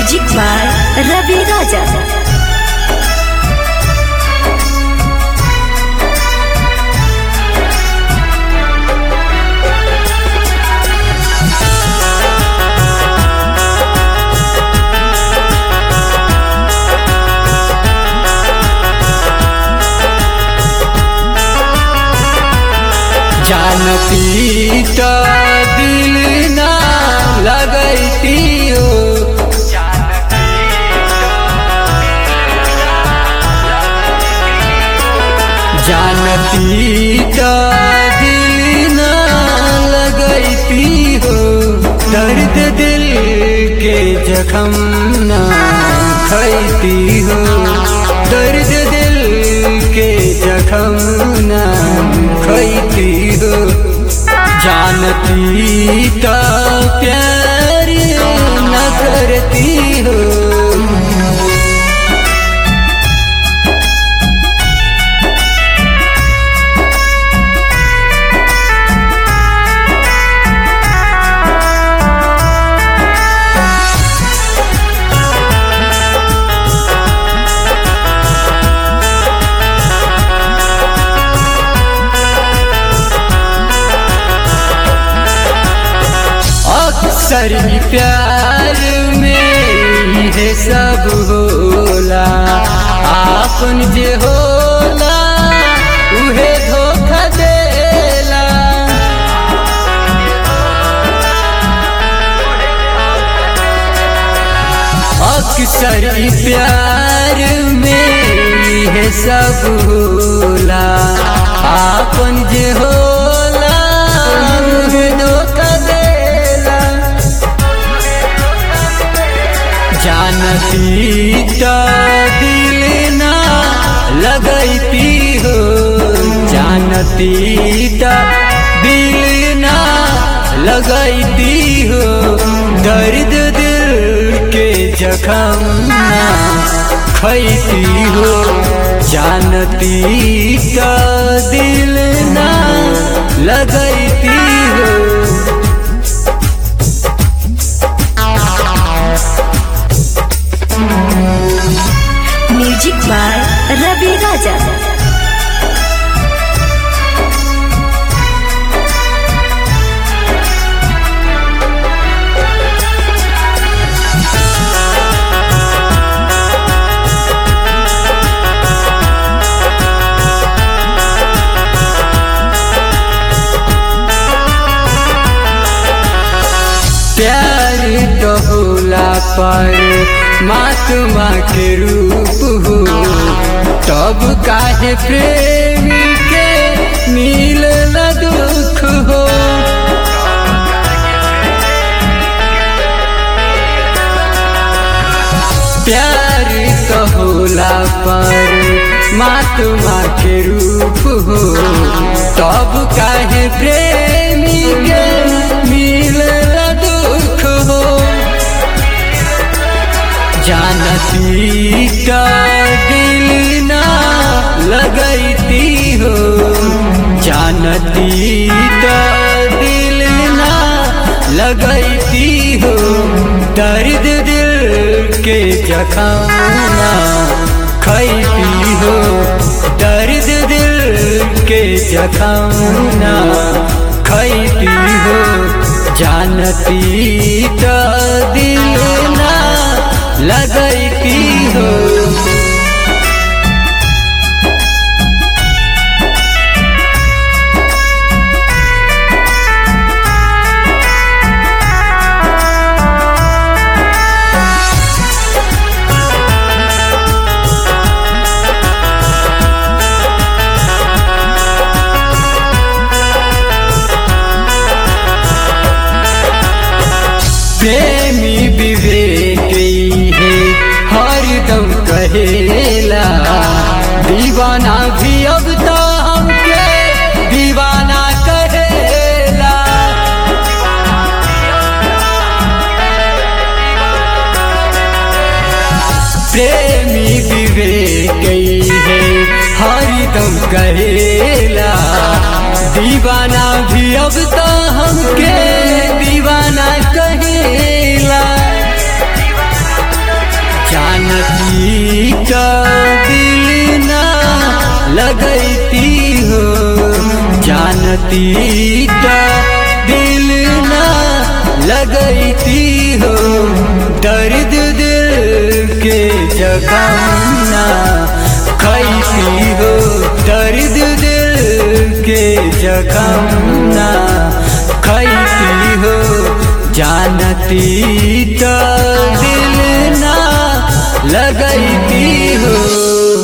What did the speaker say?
music by रवि राजा जानती तो दिल ना लगती हो जानती तो दिल ना लगती हो दर्द दिल के जख्म ना खैती हो दर्द दिल के जख्म ना खैती हो जानती तो प्यार न करती हो अक्सर ही प्यार में ये सब होला आपन जे होला उहे धोखा देला अक्सर ही प्यार में ये सब होला आपन जे होला उहे धोखा देला जानती तो दिल ना लगती हो जानती तो दिल ना लगती हो दर्द दिल के जख्म ना खैती हो जानती तो दिल ना लगती हो म्यूजिक बाय रवि राजा प्यार तो होला पर महात्मा के रूप हो तब काहे प्रेमी के मिल दुख हो प्यार तो होला पर महात्मा के रूप हो तब काहे प्रेमी के मिल दुख हो जानती का दिल ना लगती हो जानती का दिल ना लगती हो दर्द दिल के जखाना खैती हो दर्द दिल के जखाना खैती हो जानती तो दिल ना लगती हो प्रेमी विवेक है हरदम कहेला दीवाना भी अब तो हमके दीवाना कहेला प्रेमी विवेक है हरदम कहेला दीवाना भी अब तो हमके दीवाना कहेला जानती तो दिल ना लगती हो दर्द दिल के जगह ना खैती हो दर्द दिल के जगह ना खैती हो जानती तो दिल ना लगती हो